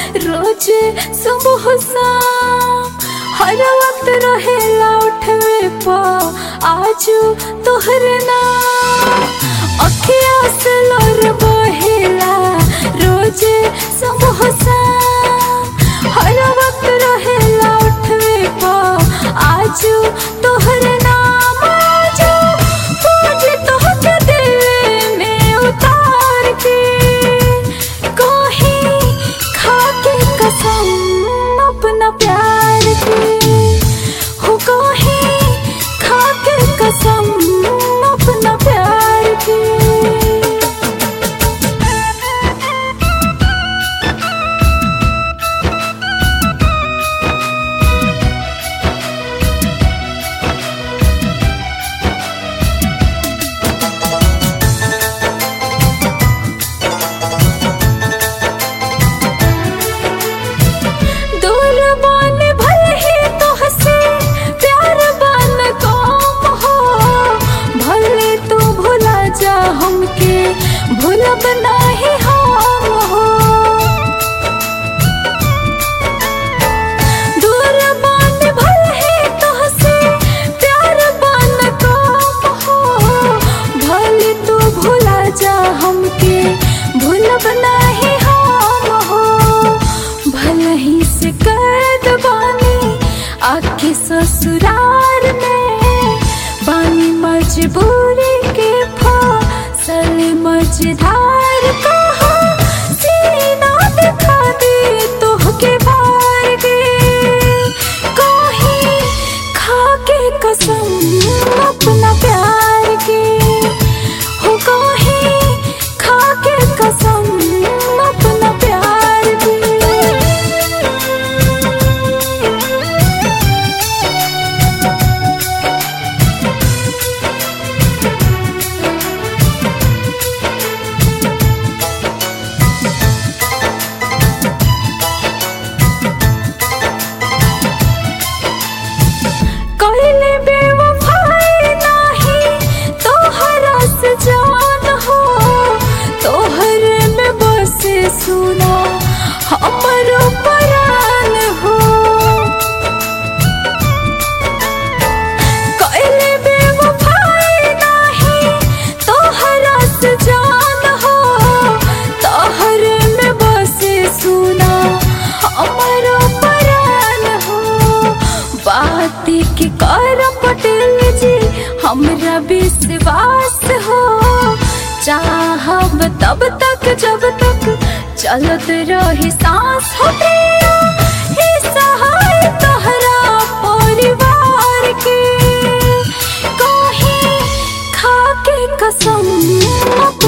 रोज सुबह शाम हर वक्त रहेला उठवे पा आजू तोहरे नाम अखिया से लोर बहेला रोज सुबह शाम हर वक्त रहेला उठवे पा आजू तोहरे नाम आजू पूज तोहके दिल में उतार के कहीं खाके कसम अपना प्यार की हो कहीं खाके कसम अपना प्यार की दूर बन भले ही तोहसे प्यार बन कम हो भले तू भुला जा हमके भूलब नाही हम हो दूर बन भले ही तोहसे प्यार बन कम हो भले तू भुला जा हमके भूलब नाही हम हो भले ही से कैद बानी आके ससुराल में बानी मजबूरी के फसल मझधार कहा सीना दिखा दे तोहके भार गे कहीं खाके कसम अपना प्यार की हो कहीं खाके कसम अपना प्यार की कइले बेवफाई नाही तोहरा से जान हो तोहर में बसे सुना हमर परान हो कइले बेवफाई नाही तोहरा से जान हो तोहर में बसे सुना हमर परान हो बात के कर पटेल जी हमरा विश्वास हो चाहब तब तक जब तक चलत रही सांस हो प्रिया हे सहाय तोहरा परिवार के कहीं खाके कसम